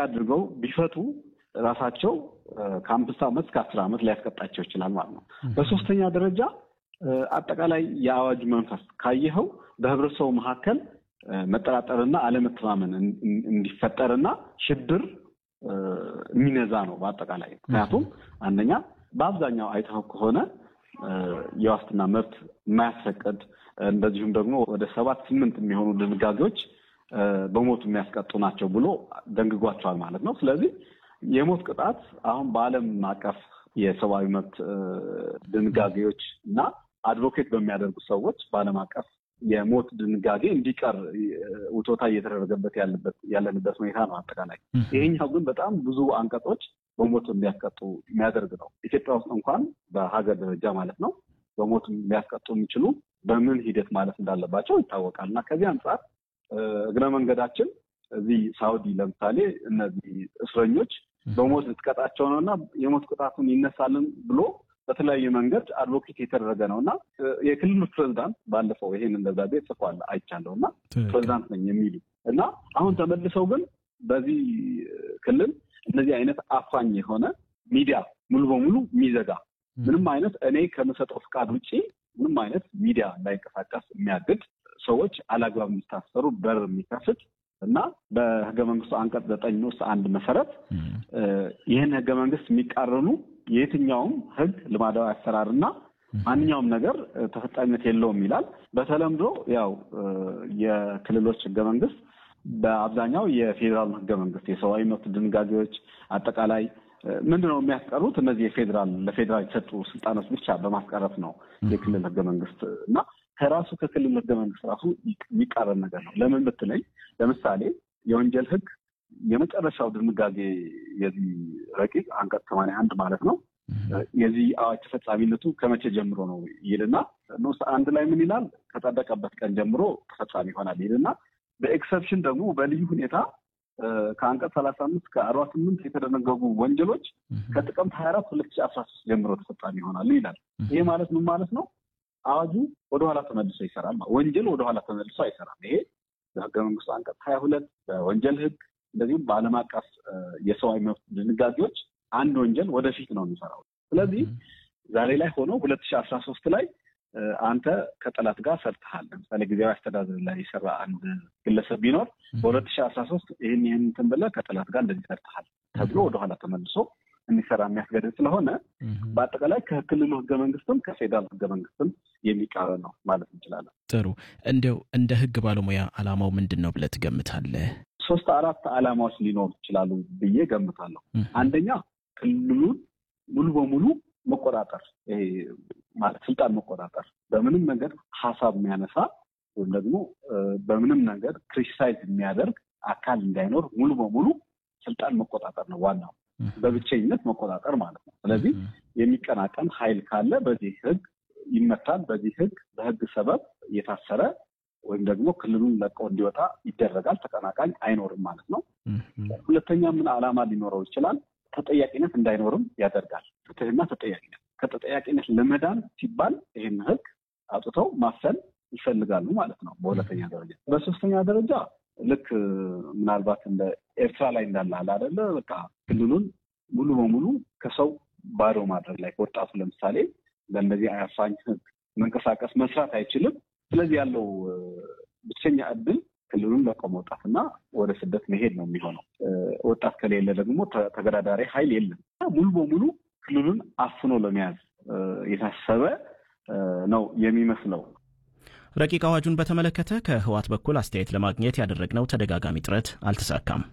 አድርገው ቢፈቱ ራሳቸው ከአምስት ዓመት እስከ አስር ዓመት ሊያስቀጣቸው ይችላል ማለት ነው። በሶስተኛ ደረጃ አጠቃላይ የአዋጁ መንፈስ ካየኸው በህብረተሰቡ መካከል መጠራጠርና አለመተማመን እንዲፈጠርና ሽብር የሚነዛ ነው በአጠቃላይ። ምክንያቱም አንደኛ በአብዛኛው አይተኸው ከሆነ የዋስትና መብት የማያስፈቅድ እንደዚሁም ደግሞ ወደ ሰባት ስምንት የሚሆኑ ድንጋጌዎች በሞት የሚያስቀጡ ናቸው ብሎ ደንግጓቸዋል ማለት ነው። ስለዚህ የሞት ቅጣት አሁን በዓለም አቀፍ የሰብአዊ መብት ድንጋጌዎች እና አድቮኬት በሚያደርጉ ሰዎች በዓለም አቀፍ የሞት ድንጋጌ እንዲቀር ውቶታ እየተደረገበት ያለንበት ሁኔታ ነው። አጠቃላይ ይሄኛው ግን በጣም ብዙ አንቀጾች በሞት እንዲያስቀጡ የሚያደርግ ነው። ኢትዮጵያ ውስጥ እንኳን በሀገር ደረጃ ማለት ነው በሞት ሊያስቀጡ የሚችሉ በምን ሂደት ማለት እንዳለባቸው ይታወቃል እና ከዚህ አንጻር እግረ መንገዳችን እዚህ ሳውዲ ለምሳሌ እነዚህ እስረኞች በሞት ልትቀጣቸው ነው እና የሞት ቅጣቱን ይነሳልን ብሎ በተለያየ መንገድ አድቮኬት የተደረገ ነው እና የክልሉ ፕሬዚዳንት ባለፈው ይሄን ደብዳቤ ጽፏል አይቻለሁ እና ፕሬዚዳንት ነኝ የሚሉ እና አሁን ተመልሰው ግን በዚህ ክልል እነዚህ አይነት አፋኝ የሆነ ሚዲያ ሙሉ በሙሉ የሚዘጋ ምንም አይነት እኔ ከምሰጠው ፍቃድ ውጭ ምንም አይነት ሚዲያ እንዳይንቀሳቀስ የሚያግድ ሰዎች አላግባብ የሚታሰሩ በር የሚከፍት እና በህገ መንግስቱ አንቀጽ ዘጠኝ ውስጥ አንድ መሰረት ይህን ህገ መንግስት የሚቃረኑ የየትኛውም ህግ ልማዳዊ አሰራር እና ማንኛውም ነገር ተፈጻሚነት የለውም ይላል። በተለምዶ ያው የክልሎች ህገ መንግስት በአብዛኛው የፌዴራል ህገ መንግስት የሰብአዊ መብት ድንጋጌዎች አጠቃላይ ምንድን ነው የሚያስቀሩት? እነዚህ የፌዴራል ለፌዴራል የተሰጡ ስልጣኖች ብቻ በማስቀረት ነው የክልል ህገ መንግስት እና ከራሱ ከክልል ህገ መንግስት ራሱ የሚቃረን ነገር ነው። ለምን ብትለኝ ለምሳሌ የወንጀል ህግ የመጨረሻው ድንጋጌ የዚህ ረቂቅ አንቀጽ ሰማንያ አንድ ማለት ነው የዚህ አዋጅ ተፈጻሚነቱ ከመቼ ጀምሮ ነው ይልና ንዑስ አንድ ላይ ምን ይላል? ከጸደቀበት ቀን ጀምሮ ተፈጻሚ ይሆናል ይልና በኤክሰፕሽን ደግሞ በልዩ ሁኔታ ከአንቀጽ ሰላሳ አምስት ከአርባ ስምንት የተደነገጉ ወንጀሎች ከጥቅምት ሀያ አራት ሁለት ሺ አስራ ሶስት ጀምሮ ተፈጻሚ ይሆናሉ ይላል። ይሄ ማለት ምን ማለት ነው? አዋጁ ወደኋላ ተመልሶ ይሰራል። ወንጀል ወደኋላ ተመልሶ አይሰራም። ይሄ በህገ መንግስቱ አንቀጽ ሀያ ሁለት በወንጀል ህግ እንደዚሁም በዓለም አቀፍ የሰብአዊ መብት ድንጋጌዎች አንድ ወንጀል ወደፊት ነው የሚሰራው። ስለዚህ ዛሬ ላይ ሆኖ ሁለት ሺህ አስራ ሶስት ላይ አንተ ከጠላት ጋር ሰርተሃል። ለምሳሌ ጊዜያዊ አስተዳደር ላይ የሰራ አንድ ግለሰብ ቢኖር በሁለት ሺህ አስራ ሶስት ይህን ይህን እንትን ብለህ ከጠላት ጋር እንደዚህ ሰርተሃል ተብሎ ወደኋላ ተመልሶ እንዲሰራ የሚያስገድድ ስለሆነ በአጠቃላይ ከክልሉ ህገ መንግስትም ከፌዴራል ህገ መንግስትም የሚቃረን ነው ማለት እንችላለን። ጥሩ። እንዲያው እንደ ህግ ባለሙያ አላማው ምንድን ነው ብለህ ትገምታለህ? ሶስት አራት አላማዎች ሊኖሩ ይችላሉ ብዬ ገምታለሁ። አንደኛ ክልሉን ሙሉ በሙሉ መቆጣጠር፣ ይሄ ማለት ስልጣን መቆጣጠር፣ በምንም ነገር ሀሳብ የሚያነሳ ወይም ደግሞ በምንም ነገር ክሪቲሳይዝ የሚያደርግ አካል እንዳይኖር ሙሉ በሙሉ ስልጣን መቆጣጠር ነው ዋናው በብቸኝነት መቆጣጠር ማለት ነው። ስለዚህ የሚቀናቀን ኃይል ካለ በዚህ ህግ ይመታል። በዚህ ህግ በህግ ሰበብ እየታሰረ ወይም ደግሞ ክልሉን ለቀው እንዲወጣ ይደረጋል። ተቀናቃኝ አይኖርም ማለት ነው። ሁለተኛ ምን ዓላማ ሊኖረው ይችላል? ተጠያቂነት እንዳይኖርም ያደርጋል። ፍትህና ተጠያቂነት ከተጠያቂነት ለመዳን ሲባል ይህን ህግ አውጥተው ማፈን ይፈልጋሉ ማለት ነው። በሁለተኛ ደረጃ በሶስተኛ ደረጃ ልክ ምናልባት እንደ ኤርትራ ላይ እንዳለ አለ አይደለ? በቃ ክልሉን ሙሉ በሙሉ ከሰው ባዶ ማድረግ ላይ ወጣቱ ለምሳሌ ለእነዚህ አያፋኝ ህግ መንቀሳቀስ መስራት አይችልም። ስለዚህ ያለው ብቸኛ እድል ክልሉን ለቆ መውጣትና ወደ ስደት መሄድ ነው የሚሆነው። ወጣት ከሌለ ደግሞ ተገዳዳሪ ኃይል የለም። ሙሉ በሙሉ ክልሉን አፍኖ ለመያዝ የታሰበ ነው የሚመስለው። ረቂቅ አዋጁን በተመለከተ ከህወሓት በኩል አስተያየት ለማግኘት ያደረግነው ተደጋጋሚ ጥረት አልተሳካም።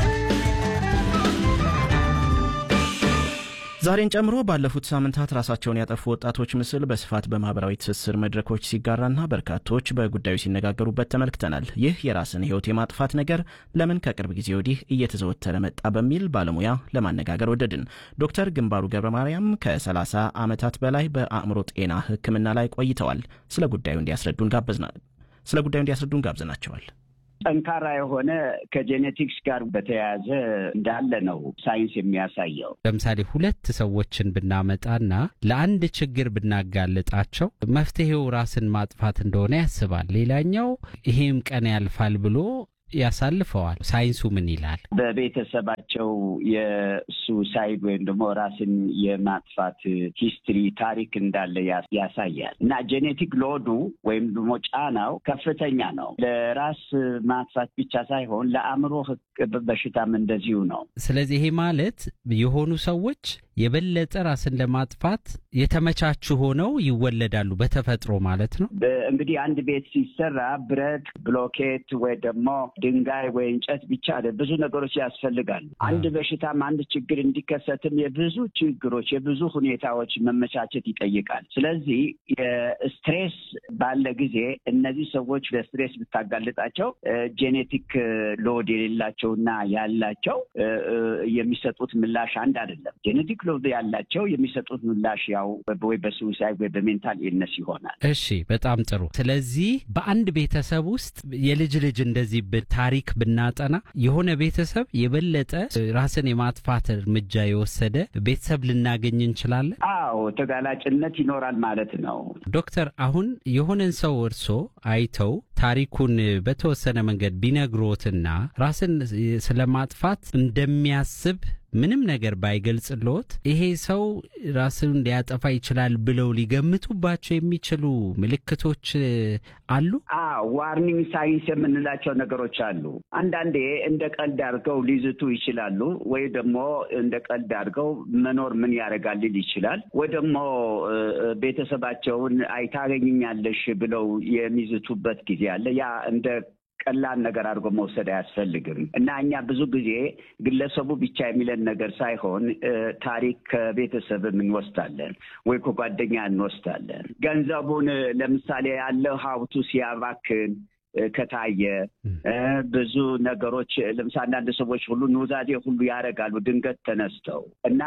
ዛሬን ጨምሮ ባለፉት ሳምንታት ራሳቸውን ያጠፉ ወጣቶች ምስል በስፋት በማህበራዊ ትስስር መድረኮች ሲጋራና በርካቶች በጉዳዩ ሲነጋገሩበት ተመልክተናል። ይህ የራስን ህይወት የማጥፋት ነገር ለምን ከቅርብ ጊዜ ወዲህ እየተዘወተረ መጣ በሚል ባለሙያ ለማነጋገር ወደድን። ዶክተር ግንባሩ ገብረ ማርያም ከ30 ዓመታት በላይ በአእምሮ ጤና ሕክምና ላይ ቆይተዋል። ስለ ጉዳዩ እንዲያስረዱን ጋበዝናል። ስለ ጉዳዩ እንዲያስረዱን ጋብዘናቸዋል። ጠንካራ የሆነ ከጄኔቲክስ ጋር በተያያዘ እንዳለ ነው ሳይንስ የሚያሳየው። ለምሳሌ ሁለት ሰዎችን ብናመጣና ለአንድ ችግር ብናጋልጣቸው መፍትሄው ራስን ማጥፋት እንደሆነ ያስባል። ሌላኛው ይሄም ቀን ያልፋል ብሎ ያሳልፈዋል። ሳይንሱ ምን ይላል? በቤተሰባቸው የሱሳይድ ወይም ደግሞ ራስን የማጥፋት ሂስትሪ ታሪክ እንዳለ ያሳያል እና ጄኔቲክ ሎዱ ወይም ደግሞ ጫናው ከፍተኛ ነው። ለራስ ማጥፋት ብቻ ሳይሆን ለአእምሮ በሽታም እንደዚሁ ነው። ስለዚህ ይሄ ማለት የሆኑ ሰዎች የበለጠ ራስን ለማጥፋት የተመቻቹ ሆነው ይወለዳሉ በተፈጥሮ ማለት ነው። እንግዲህ አንድ ቤት ሲሰራ ብረት፣ ብሎኬት ወይ ደግሞ ድንጋይ ወይ እንጨት ብቻ ብዙ ነገሮች ያስፈልጋሉ። አንድ በሽታም አንድ ችግር እንዲከሰትም የብዙ ችግሮች የብዙ ሁኔታዎች መመቻቸት ይጠይቃል። ስለዚህ የስትሬስ ባለ ጊዜ እነዚህ ሰዎች ለስትሬስ ብታጋልጣቸው ጄኔቲክ ሎድ የሌላቸውና ያላቸው የሚሰጡት ምላሽ አንድ አይደለም። ጄኔቲክ ሎድ ያላቸው የሚሰጡት ምላሽ ያው ወይ በሱሳይድ ወይ በሜንታል ኢልነስ ይሆናል። እሺ፣ በጣም ጥሩ። ስለዚህ በአንድ ቤተሰብ ውስጥ የልጅ ልጅ እንደዚህ ታሪክ ብናጠና የሆነ ቤተሰብ የበለጠ ራስን የማጥፋት እርምጃ የወሰደ ቤተሰብ ልናገኝ እንችላለን። አዎ፣ ተጋላጭነት ይኖራል ማለት ነው። ዶክተር፣ አሁን የሆነን ሰው እርሶ አይተው ታሪኩን በተወሰነ መንገድ ቢነግሮትና ራስን ስለማጥፋት እንደሚያስብ ምንም ነገር ባይገልጽልዎት ይሄ ሰው ራስን ሊያጠፋ ይችላል ብለው ሊገምቱባቸው የሚችሉ ምልክቶች አሉ? ዋርኒንግ ሳይንስ የምንላቸው ነገሮች አሉ። አንዳንዴ እንደ ቀልድ አድርገው ሊዝቱ ይችላሉ፣ ወይ ደግሞ እንደ ቀልድ አድርገው መኖር ምን ያደርጋል ሊል ይችላል፣ ወይ ደግሞ ቤተሰባቸውን አይታገኝኛለሽ ብለው የሚዝቱበት ጊዜ አለ። ያ እንደ ቀላል ነገር አድርጎ መውሰድ አያስፈልግም እና እኛ ብዙ ጊዜ ግለሰቡ ብቻ የሚለን ነገር ሳይሆን ታሪክ ከቤተሰብም እንወስዳለን ወይ ከጓደኛ እንወስዳለን። ገንዘቡን ለምሳሌ ያለው ሀብቱ ሲያባክን ከታየ ብዙ ነገሮች ለምሳሌ አንዳንድ ሰዎች ሁሉ ኑዛዜ ሁሉ ያደርጋሉ ድንገት ተነስተው እና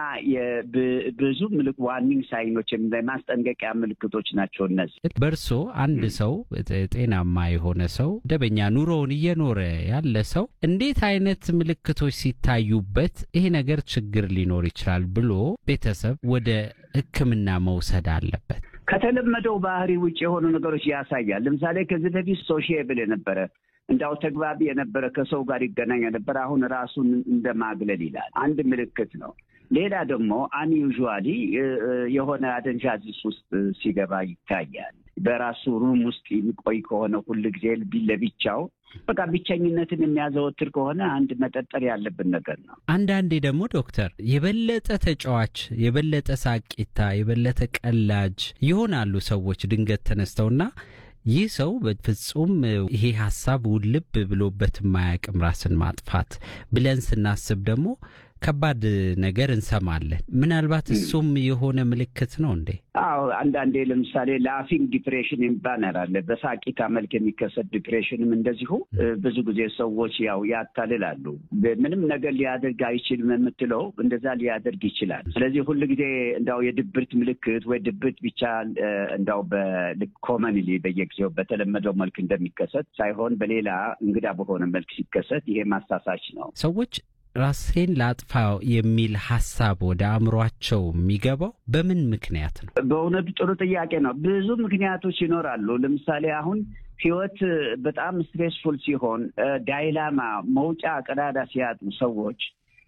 ብዙ ምልክ ዋርኒንግ ሳይኖች ማስጠንቀቂያ ምልክቶች ናቸው እነዚህ። በእርሶ አንድ ሰው ጤናማ የሆነ ሰው መደበኛ ኑሮውን እየኖረ ያለ ሰው እንዴት አይነት ምልክቶች ሲታዩበት ይሄ ነገር ችግር ሊኖር ይችላል ብሎ ቤተሰብ ወደ ሕክምና መውሰድ አለበት? ከተለመደው ባህሪ ውጭ የሆኑ ነገሮች ያሳያል። ለምሳሌ ከዚህ በፊት ሶሺየብል የነበረ እንዳው ተግባቢ የነበረ ከሰው ጋር ይገናኝ የነበረ አሁን ራሱን እንደ ማግለል ይላል። አንድ ምልክት ነው። ሌላ ደግሞ አንዩዥዋሊ የሆነ አደንዛዥ ውስጥ ሲገባ ይታያል። በራሱ ሩም ውስጥ የሚቆይ ከሆነ ሁል ጊዜ ለብቻው በቃ ብቸኝነትን የሚያዘወትር ከሆነ አንድ መጠጠር ያለብን ነገር ነው። አንዳንዴ ደግሞ ዶክተር የበለጠ ተጫዋች፣ የበለጠ ሳቂታ፣ የበለጠ ቀላጅ ይሆናሉ ሰዎች ድንገት ተነስተውና ይህ ሰው በፍጹም ይሄ ሀሳብ ውልብ ብሎበት የማያውቅም ራስን ማጥፋት ብለን ስናስብ ደግሞ ከባድ ነገር እንሰማለን። ምናልባት እሱም የሆነ ምልክት ነው እንዴ? አዎ፣ አንዳንዴ ለምሳሌ ላፊንግ ዲፕሬሽን የሚባል አለ። በሳቂታ መልክ የሚከሰት ዲፕሬሽንም እንደዚሁ ብዙ ጊዜ ሰዎች ያው ያታልላሉ። ምንም ነገር ሊያደርግ አይችልም የምትለው እንደዛ ሊያደርግ ይችላል። ስለዚህ ሁል ጊዜ እንዳው የድብርት ምልክት ወይ ድብርት ብቻ እንዳው በልክ ኮመንሊ በየጊዜው በተለመደው መልክ እንደሚከሰት ሳይሆን በሌላ እንግዳ በሆነ መልክ ሲከሰት ይሄ ማሳሳች ነው። ሰዎች ራሴን ላጥፋ የሚል ሀሳብ ወደ አእምሯቸው የሚገባው በምን ምክንያት ነው? በእውነቱ ጥሩ ጥያቄ ነው። ብዙ ምክንያቶች ይኖራሉ። ለምሳሌ አሁን ህይወት በጣም ስትሬስፉል ሲሆን፣ ዳይላማ መውጫ ቀዳዳ ሲያጡ ሰዎች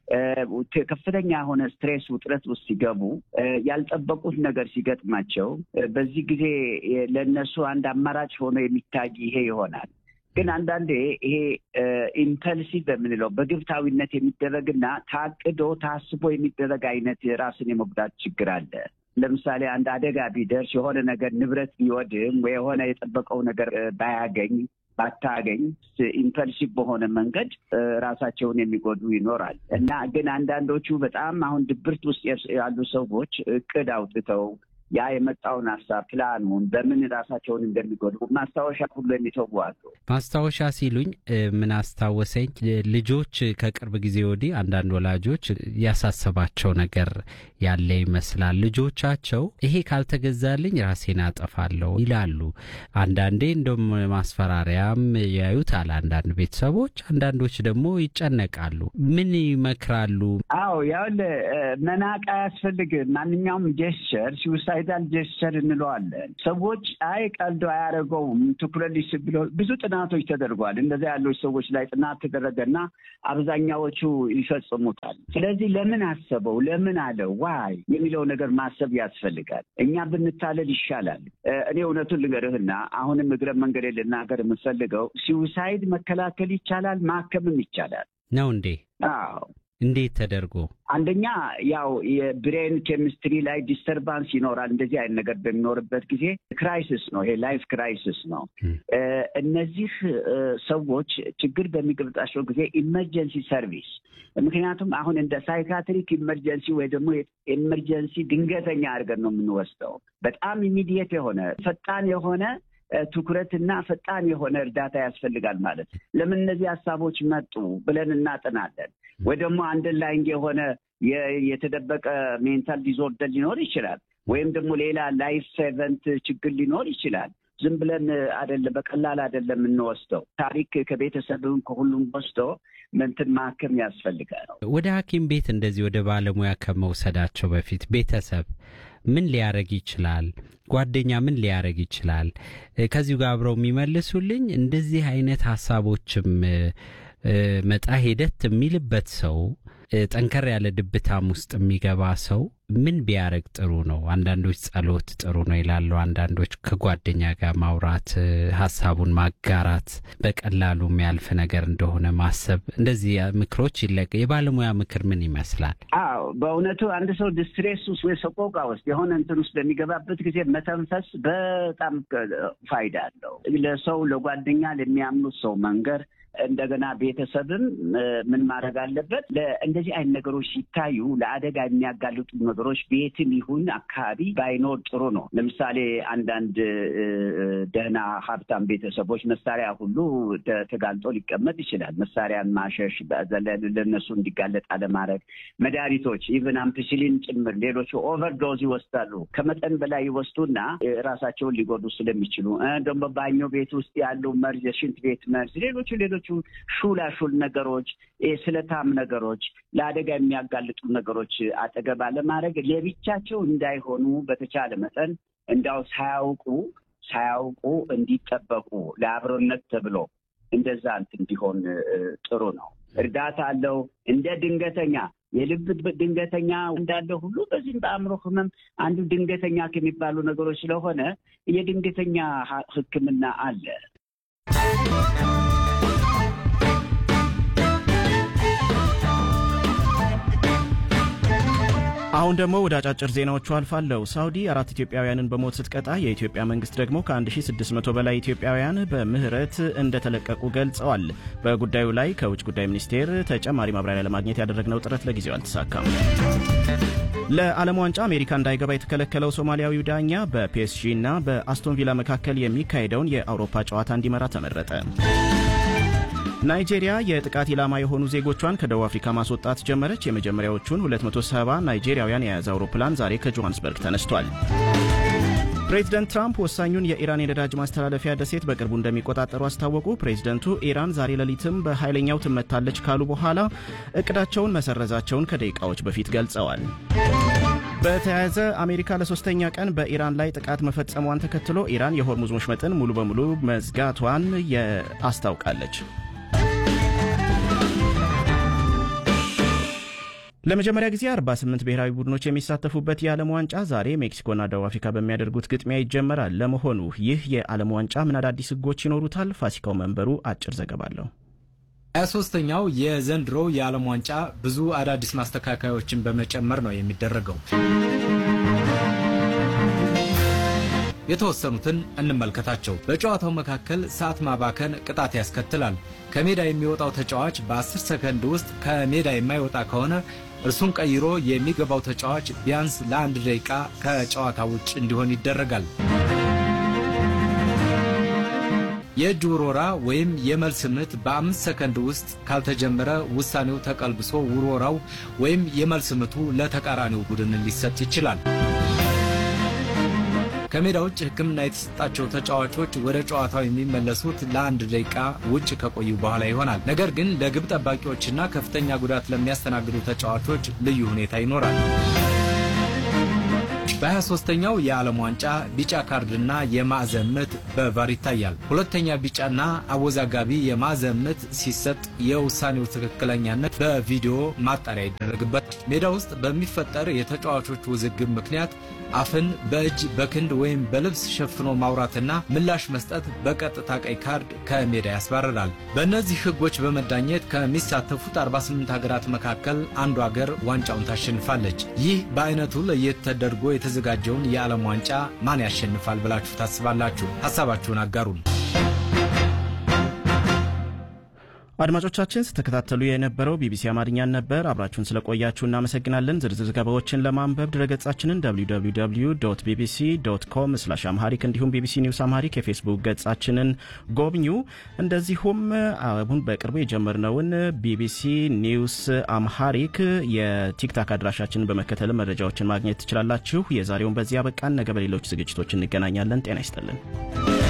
ከፍተኛ የሆነ ስትሬስ ውጥረት ውስጥ ሲገቡ ያልጠበቁት ነገር ሲገጥማቸው በዚህ ጊዜ ለእነሱ አንድ አማራጭ ሆኖ የሚታይ ይሄ ይሆናል። ግን አንዳንዴ ይሄ ኢምፐልሲቭ በምንለው በግብታዊነት የሚደረግና ታቅዶ ታስቦ የሚደረግ አይነት ራስን የመጉዳት ችግር አለ። ለምሳሌ አንድ አደጋ ቢደርስ የሆነ ነገር ንብረት ቢወድም ወይ የሆነ የጠበቀው ነገር ባያገኝ ባታገኝ ኢምፐልሲቭ በሆነ መንገድ ራሳቸውን የሚጎዱ ይኖራል እና ግን አንዳንዶቹ በጣም አሁን ድብርት ውስጥ ያሉ ሰዎች እቅድ አውጥተው ያ የመጣውን ሀሳብ ፕላኑን በምን ራሳቸውን እንደሚጎዱ ማስታወሻ ሁሉ የሚተዉ አሉ። ማስታወሻ ሲሉኝ ምን አስታወሰኝ፣ ልጆች ከቅርብ ጊዜ ወዲህ አንዳንድ ወላጆች ያሳሰባቸው ነገር ያለ ይመስላል። ልጆቻቸው ይሄ ካልተገዛልኝ ራሴን አጠፋለሁ ይላሉ። አንዳንዴ እንደም ማስፈራሪያም ያዩታል አንዳንድ ቤተሰቦች፣ አንዳንዶች ደግሞ ይጨነቃሉ። ምን ይመክራሉ? አዎ ያው መናቅ አያስፈልግም። ማንኛውም ጀስቸር ሲውሳይድ ሳይዳል ጀስቸር እንለዋለን። ሰዎች አይ ቀልዶ አያደርገውም ትኩረት ሊስብ ብሎ ብዙ ጥናቶች ተደርጓል። እንደዚያ ያሉች ሰዎች ላይ ጥናት ተደረገና አብዛኛዎቹ ይፈጽሙታል። ስለዚህ ለምን አሰበው ለምን አለው ዋይ የሚለው ነገር ማሰብ ያስፈልጋል። እኛ ብንታለል ይሻላል። እኔ እውነቱን ልንገርህና አሁንም እግረ መንገድ ልናገር የምፈልገው ሲውሳይድ መከላከል ይቻላል፣ ማከምም ይቻላል ነው እንዴ? አዎ። እንዴት ተደርጎ? አንደኛ ያው የብሬን ኬሚስትሪ ላይ ዲስተርባንስ ይኖራል። እንደዚህ አይነት ነገር በሚኖርበት ጊዜ ክራይሲስ ነው፣ ይሄ ላይፍ ክራይሲስ ነው። እነዚህ ሰዎች ችግር በሚገጥማቸው ጊዜ ኢመርጀንሲ ሰርቪስ ምክንያቱም አሁን እንደ ሳይካትሪክ ኢመርጀንሲ ወይ ደግሞ ኢመርጀንሲ ድንገተኛ አድርገን ነው የምንወስደው። በጣም ኢሚዲየት የሆነ ፈጣን የሆነ ትኩረትና ፈጣን የሆነ እርዳታ ያስፈልጋል ማለት ነው። ለምን እነዚህ ሀሳቦች መጡ ብለን እናጥናለን። ወይ ደግሞ አንደርላይንግ የሆነ የተደበቀ ሜንታል ዲዞርደር ሊኖር ይችላል። ወይም ደግሞ ሌላ ላይፍ ኤቨንት ችግር ሊኖር ይችላል። ዝም ብለን አይደለም በቀላል አይደለም የምንወስደው። ታሪክ ከቤተሰብም ከሁሉም ወስዶ ምንትን ማከም ያስፈልጋል። ወደ ሐኪም ቤት እንደዚህ ወደ ባለሙያ ከመውሰዳቸው በፊት ቤተሰብ ምን ሊያደርግ ይችላል? ጓደኛ ምን ሊያደርግ ይችላል? ከዚሁ ጋር አብረው የሚመልሱልኝ እንደዚህ አይነት ሀሳቦችም መጣ ሄደት የሚልበት ሰው ጠንከር ያለ ድብታም ውስጥ የሚገባ ሰው ምን ቢያደርግ ጥሩ ነው? አንዳንዶች ጸሎት ጥሩ ነው ይላሉ። አንዳንዶች ከጓደኛ ጋር ማውራት፣ ሀሳቡን ማጋራት፣ በቀላሉ የሚያልፍ ነገር እንደሆነ ማሰብ፣ እንደዚህ ምክሮች ይለቅ። የባለሙያ ምክር ምን ይመስላል? አዎ በእውነቱ አንድ ሰው ዲስትሬስ ውስጥ ወይ ሰቆቃ ውስጥ የሆነ እንትን ውስጥ በሚገባበት ጊዜ መተንፈስ በጣም ፋይዳ አለው። ለሰው ለጓደኛ ለሚያምኑት ሰው መንገር እንደገና ቤተሰብም ምን ማድረግ አለበት? እንደዚህ አይነት ነገሮች ሲታዩ ለአደጋ የሚያጋልጡ ነገሮች ቤትም ይሁን አካባቢ ባይኖር ጥሩ ነው። ለምሳሌ አንዳንድ ደህና ሀብታም ቤተሰቦች መሳሪያ ሁሉ ተጋልጦ ሊቀመጥ ይችላል። መሳሪያን ማሸሽ፣ ለእነሱ እንዲጋለጥ አለማድረግ፣ መድኃኒቶች ኢቨን አምፒሲሊን ጭምር ሌሎቹ ኦቨርዶዝ ይወስዳሉ። ከመጠን በላይ ይወስዱና ራሳቸውን ሊጎዱ ስለሚችሉ ደግሞ ባኞ ቤት ውስጥ ያሉ መርዝ፣ የሽንት ቤት መርዝ፣ ሌሎቹ ሌሎቹ ሹላሹል ነገሮች፣ ስለታም ነገሮች፣ ለአደጋ የሚያጋልጡ ነገሮች አጠገብ አለማድረግ ለብቻቸው እንዳይሆኑ በተቻለ መጠን እንዳው ሳያውቁ ሳያውቁ እንዲጠበቁ ለአብሮነት ተብሎ እንደዛ እንትን እንዲሆን ጥሩ ነው። እርዳታ አለው። እንደ ድንገተኛ የልብ ድንገተኛ እንዳለ ሁሉ በዚህም በአእምሮ ህመም አንዱ ድንገተኛ ከሚባሉ ነገሮች ስለሆነ የድንገተኛ ሕክምና አለ። አሁን ደግሞ ወደ አጫጭር ዜናዎቹ አልፋለሁ። ሳውዲ አራት ኢትዮጵያውያንን በሞት ስትቀጣ የኢትዮጵያ መንግስት ደግሞ ከ1600 በላይ ኢትዮጵያውያን በምህረት እንደተለቀቁ ገልጸዋል። በጉዳዩ ላይ ከውጭ ጉዳይ ሚኒስቴር ተጨማሪ ማብራሪያ ለማግኘት ያደረግነው ጥረት ለጊዜው አልተሳካም። ለዓለም ዋንጫ አሜሪካ እንዳይገባ የተከለከለው ሶማሊያዊው ዳኛ በፒኤስጂ እና በአስቶን ቪላ መካከል የሚካሄደውን የአውሮፓ ጨዋታ እንዲመራ ተመረጠ። ናይጄሪያ የጥቃት ኢላማ የሆኑ ዜጎቿን ከደቡብ አፍሪካ ማስወጣት ጀመረች። የመጀመሪያዎቹን 270 ናይጄሪያውያን የያዘ አውሮፕላን ዛሬ ከጆሃንስበርግ ተነስቷል። ፕሬዚደንት ትራምፕ ወሳኙን የኢራን የነዳጅ ማስተላለፊያ ደሴት በቅርቡ እንደሚቆጣጠሩ አስታወቁ። ፕሬዚደንቱ ኢራን ዛሬ ሌሊትም በኃይለኛው ትመታለች ካሉ በኋላ እቅዳቸውን መሰረዛቸውን ከደቂቃዎች በፊት ገልጸዋል። በተያያዘ አሜሪካ ለሶስተኛ ቀን በኢራን ላይ ጥቃት መፈጸሟን ተከትሎ ኢራን የሆርሙዝ ወሽመጥን ሙሉ በሙሉ መዝጋቷን አስታውቃለች። ለመጀመሪያ ጊዜ 48 ብሔራዊ ቡድኖች የሚሳተፉበት የዓለም ዋንጫ ዛሬ ሜክሲኮና ደቡብ አፍሪካ በሚያደርጉት ግጥሚያ ይጀመራል። ለመሆኑ ይህ የዓለም ዋንጫ ምን አዳዲስ ሕጎች ይኖሩታል? ፋሲካው መንበሩ አጭር ዘገባ አለው። ሀያ ሶስተኛው የዘንድሮ የዓለም ዋንጫ ብዙ አዳዲስ ማስተካከያዎችን በመጨመር ነው የሚደረገው። የተወሰኑትን እንመልከታቸው። በጨዋታው መካከል ሰዓት ማባከን ቅጣት ያስከትላል። ከሜዳ የሚወጣው ተጫዋች በ10 ሰከንድ ውስጥ ከሜዳ የማይወጣ ከሆነ እርሱን ቀይሮ የሚገባው ተጫዋች ቢያንስ ለአንድ ደቂቃ ከጨዋታ ውጭ እንዲሆን ይደረጋል። የእጅ ውርወራ ወይም የመልስ ምት በአምስት ሰከንድ ውስጥ ካልተጀመረ ውሳኔው ተቀልብሶ ውርወራው ወይም የመልስ ምቱ ለተቃራኒው ቡድን ሊሰጥ ይችላል። ከሜዳ ውጭ ሕክምና የተሰጣቸው ተጫዋቾች ወደ ጨዋታው የሚመለሱት ለአንድ ደቂቃ ውጭ ከቆዩ በኋላ ይሆናል። ነገር ግን ለግብ ጠባቂዎችና ከፍተኛ ጉዳት ለሚያስተናግዱ ተጫዋቾች ልዩ ሁኔታ ይኖራል። በ23ኛው የዓለም ዋንጫ ቢጫ ካርድና የማዕዘን ምት በቫር ይታያል። ሁለተኛ ቢጫና አወዛጋቢ የማዕዘን ምት ሲሰጥ የውሳኔው ትክክለኛነት በቪዲዮ ማጣሪያ ይደረግበት። ሜዳ ውስጥ በሚፈጠር የተጫዋቾች ውዝግብ ምክንያት አፍን በእጅ በክንድ ወይም በልብስ ሸፍኖ ማውራትና ምላሽ መስጠት በቀጥታ ቀይ ካርድ ከሜዳ ያስባርራል። በእነዚህ ሕጎች በመዳኘት ከሚሳተፉት 48 ሀገራት መካከል አንዱ ሀገር ዋንጫውን ታሸንፋለች። ይህ በአይነቱ ለየት ተደርጎ የተዘጋጀውን የዓለም ዋንጫ ማን ያሸንፋል ብላችሁ ታስባላችሁ? ሀሳባችሁን አጋሩን። አድማጮቻችን ስተከታተሉ የነበረው ቢቢሲ አማርኛን ነበር። አብራችሁን ስለቆያችሁ እናመሰግናለን። ዝርዝር ዘገባዎችን ለማንበብ ድረገጻችንን www ቢቢሲ ዶት ኮም ስላሽ አምሃሪክ እንዲሁም ቢቢሲ ኒውስ አምሃሪክ የፌስቡክ ገጻችንን ጎብኙ። እንደዚሁም አሁን በቅርቡ የጀመርነውን ቢቢሲ ኒውስ አምሃሪክ የቲክታክ አድራሻችንን በመከተል መረጃዎችን ማግኘት ትችላላችሁ። የዛሬውን በዚህ አበቃን። ነገ በሌሎች ዝግጅቶች እንገናኛለን። ጤና ይስጥልን።